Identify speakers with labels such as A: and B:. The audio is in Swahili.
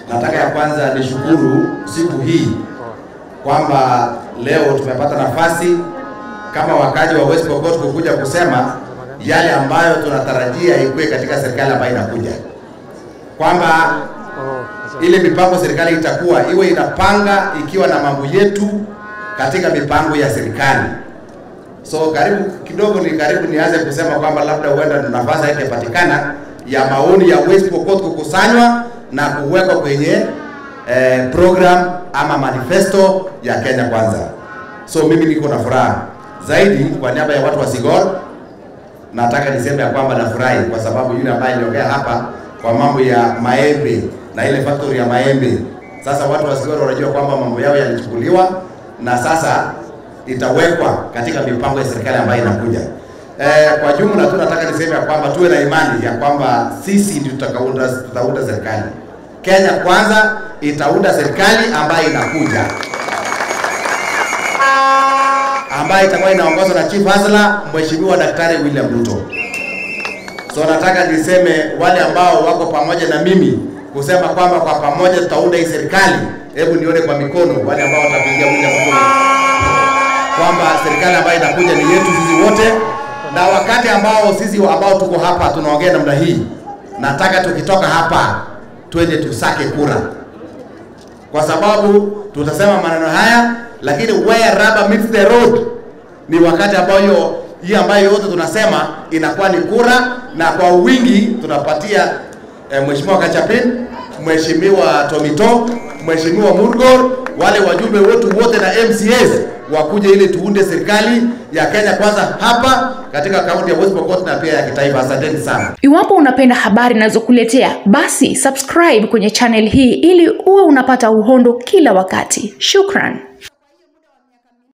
A: Nataka ya kwanza nishukuru siku hii kwamba leo tumepata nafasi kama wakaji wa West Pokot kukuja kusema yale ambayo tunatarajia ikuwe katika serikali ambayo inakuja, kwamba ile mipango serikali itakuwa iwe inapanga ikiwa na mambo yetu katika mipango ya serikali. So karibu kidogo ni karibu nianze kusema kwamba labda huenda nafasi haitapatikana ya maoni ya West Pokot kukusanywa na kuwekwa kwenye eh, program ama manifesto ya Kenya Kwanza. So mimi niko na furaha zaidi kwa niaba ya watu wa Sigor, nataka niseme ya kwamba nafurahi kwa sababu yule ambaye aliongea hapa kwa mambo ya maembe na ile factory ya maembe, sasa watu wa Sigor wanajua kwamba mambo yao yalichukuliwa na sasa itawekwa katika mipango ya serikali ambayo inakuja. Eh, kwa jumla tu nataka niseme ya kwamba tuwe na imani ya kwamba sisi ndio tutakaunda tutaunda serikali. Kenya Kwanza itaunda serikali ambayo inakuja ambayo itakuwa inaongozwa na Chief Hasla Mheshimiwa Daktari William Ruto. So nataka niseme wale ambao wako pamoja na mimi kusema kwamba kwa pamoja tutaunda hii serikali, hebu nione kwa mikono wale ambao watapigia William Ruto kwamba serikali ambayo inakuja ni yetu sisi wote, na wakati ambao sisi ambao tuko hapa tunaongea namna hii, nataka tukitoka hapa twende tusake kura, kwa sababu tutasema maneno haya, lakini where rubber meets the road ni wakati ambao hiyo hii ambayo yote tunasema inakuwa ni kura, na kwa wingi tunapatia eh, Mheshimiwa Kachapin, Mheshimiwa Tomito, Mheshimiwa Murgor, wale wajumbe wetu wote na MCAs wakuje ili tuunde serikali ya Kenya Kwanza hapa katika kaunti ya West Pokot na pia ya kitaifa. Asanteni sana.
B: Iwapo unapenda habari ninazokuletea basi subscribe kwenye channel hii ili uwe unapata uhondo kila wakati. Shukran.